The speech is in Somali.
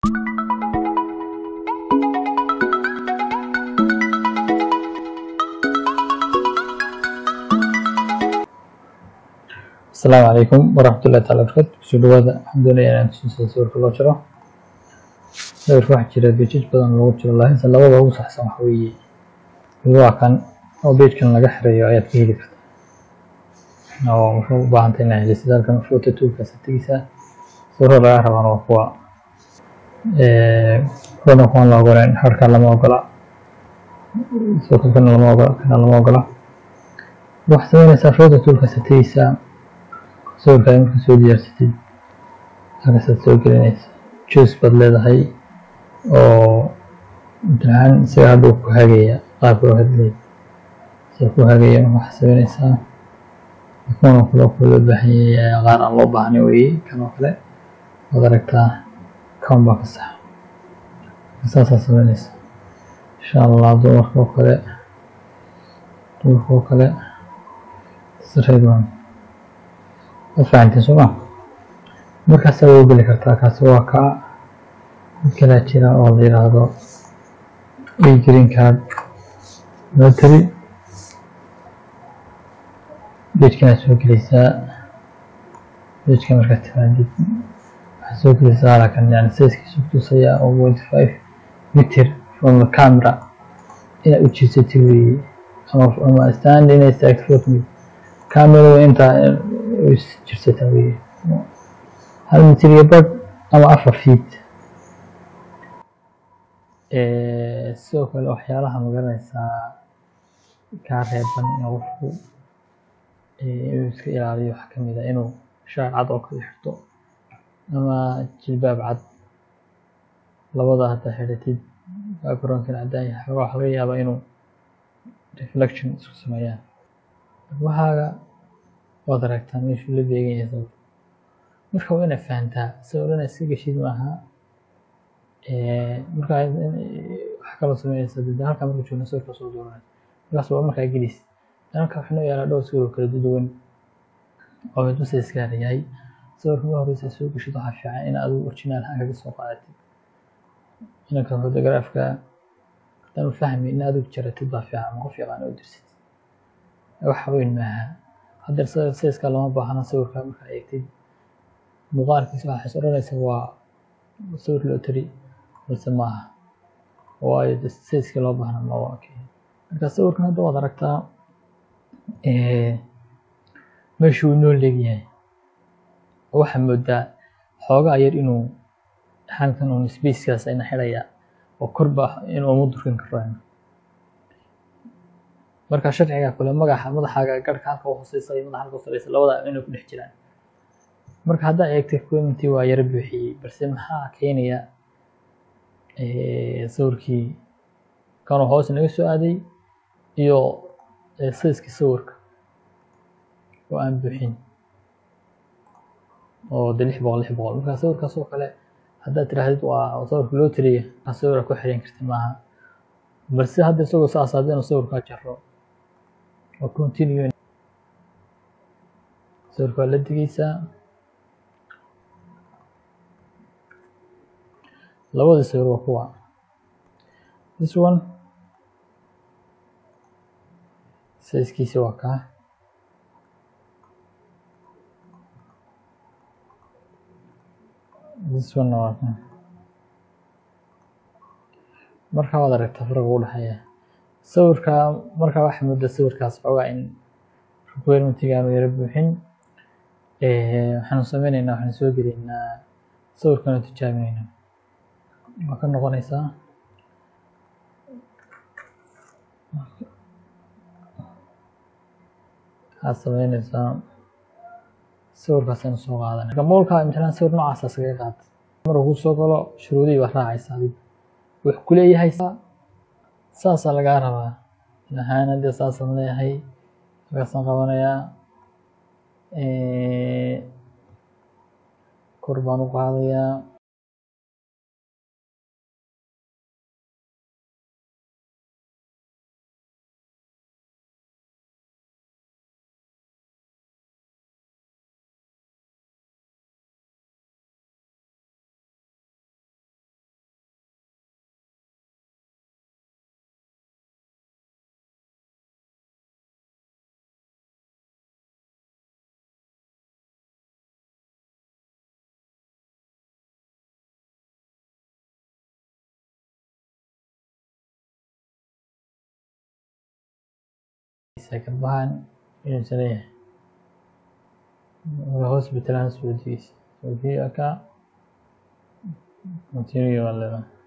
asalaamu calaykum waraxmatullahi taala barakaatu kusoo dhawaada waxaan doonayaa inaan tusinsado sawirka loo jiro sawirka waxaa jira bejaj badan loogu jiro laakiinse labada ugu saxsan waxa weeye mid waa kan oo bejkan laga xireeyo ayaad ka heli kartaa oo wuxuu u baahan tahay inaad helisid halkan photo toolkaas tegeysaa sawirada laga rabaan waa kuwa kuwana kuwan la ogoleen harka lama ogola sawirka kana lama ogola kana lama ogola waxaad sameynaysaa photo toolkaas tegeysaa sawirkaa marka soo diyaarsatid halkaasaad soo gelinaysa juice baad leedahay oo imtixaan isaga hadhuu ku hagaya qaabka loo hadlay isaga ku hagaya waxaad sameynaysaa kuwan oo kale oo kale loo baahan yahay qaar aan loo baahnayn weeye kan oo kale waad aragtaa kan baa ka sax saasaa sameynaysa insha allah dumarka oo kale dumarka oo kale sareed waan waad fahanteen soo ma markaasaa waa geli kartaa kaasi waa kaa mid kalaa jira oo la yidhaahdo e green card notary bejkanaad soo gelaysaa bejka markaad timaadid waxaad soo gelaysaa halakan yani sizekiisu kutusaya oo twenty five meter from the camera inaad u jirsatid weeye ama ama stand inay istaagto photo camerada intaa jirsata weeye hal mitir iyo badh ama afar feet sidoo kale waxyaalaha magaranaysaa kaa reeban in qofku inuu iska ilaaliyo waxaa kamid ah inuu shaar cad oo kale xirto ama jilbaab cad labada haddaa xidhatid backgroundkan caddaan yahay xoogaa waxaa laga yaabaa inuu reflection isku sameeyaan waxaaga waad aragtaa meeshuu la beegan yahay sawir marka waa inaad fahantaa sawir inaad iska geshid maaha marka wax kaloo sameynaysa dee halkaa marka joogna sawirka soo dooranaysa markaas waa markaa gelis halka waxaa noo yaalaa dhowr sawir oo kala duwan oo mid mase iskaara yahay sawirka ma horeysa soo geshid waxaa fiican in adigu originaal haan kaga soo qaadatid inanka fotograafka haddaanu fahmi in adigu jaratid baa fiican ama qof yaqaan oo dirsid wax weyn maaha haddeer sayska lama baahna sawirka markaa eegtid muuqaalkiisa waxaa is odhanaysa waa sawir lotary balse maaha waayo sayskii loo baahna ma waa keen marka sawirkan hadda waad aragtaa meeshuu noo leegyahay waxaa moodaa xoogaa yar inuu halkan uun spacekaas ayna xidhaya oo korba inuu uma durkin karo marka sharciga kule magaxa madaxaaga garhka halka u hooseysa iyo madaxa halka u sareysa labada inay ku dhex jiraan marka haddaa eegtay commenty waa yara buuxiyey balse maxaa keenaya sawirkii kanuu hoos naga soo aaday iyo sayskii sawirka oo aan buuxin oo de lix boqol lix boqol marka sawirkaas oo kale haddaad tiraahdid waa sawirka loo tiriya sawira ku xiran karti maaha balse hadda isagoo saas hadda inuu sawirkaa jaro oo continue sawirka waa la digeysaa labada sawir waa kuwa this one sizekiisi waa kaa this one waa kaa marka waad aragtaa farqa u dhexeeya sawirka markaa waxaa moodaa sawirkaas xoogaa in requirementiga aanu yara buuxin waxaanu sameyneynaa waxaanu soo geliynaa sawirkanu tijaabineyna waa ka noqonaysaa waxaad sameynaysaa sawirkaasaynu soo qaadanay marka moolka imtixaan sawir noocaasa iskaga qaad markuu kuu soo galo shuruudihii baad raacaysaa adigu wax ku leeyahay saasaa lagaa rabaa ahaan haddii saasaan leeyahay markaasaan qabanayaa kor baan u qaadayaa arkaysaa garbahan inuusan leeyahay marka hospital aan soo degeysa soo degi aka continue waa leedahay